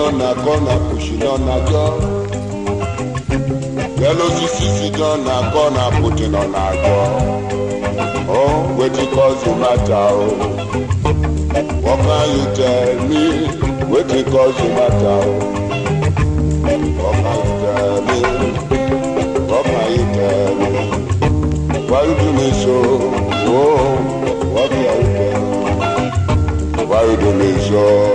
down na corner pushing on a jaw. Yellow CC down na corner putting on a jaw. Oh, wetin cause the matter oh? What can you tell me? Wetin cause the matter oh? What can you tell me? What can you tell me? Why you do me so? Oh, what can you tell me? Why you do me so?